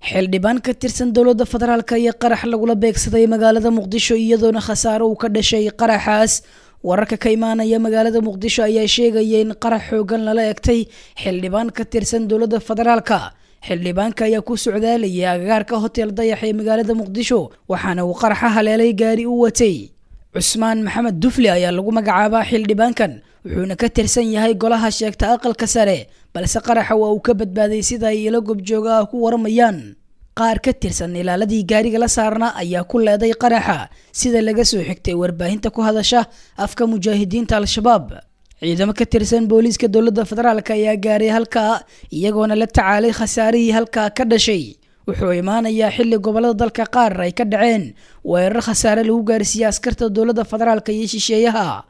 xildhibaan ka tirsan dowladda federaalk iyo qarax lagula beegsaday magaalada muqdisho iyadoona khasaaro uu ka dhashay qaraxaas wararka ka imaanaya magaalada muqdisho ayaa sheegaya in qarax xoogan lala egtay xildhibaan ka tirsan dowladda federaalka xildhibaanka ayaa ku socdaalayay agagaarka hotel dayax ee magaalada muqdisho waxaana uu qaraxa haleelay gaari u watay cusmaan maxamed dufle ayaa lagu magacaabaa xildhibaankan wuxuuna ka tirsan yahay golaha sheegta aqalka sare balse qaraxa waa uu ka badbaaday sida ay ilo gobjooga ah ku waramayaan qaar ka tirsan ilaaladii gaariga la saarnaa ayaa ku leeday qaraxa sida laga soo xigtay warbaahinta ku hadasha afka mujaahidiinta al-shabaab ciidamo ka tirsan booliiska dowladda federaalk ayaa gaaray halkaa iyagoona la tacaalay khasaarihii halkaa ka dhashay wuxuu imaanayaa xilli gobolada dalka qaar ay ka dhaceen weerar khasaare lagu gaarsiiyey askarta dowladda federaalk iyo shisheeyaha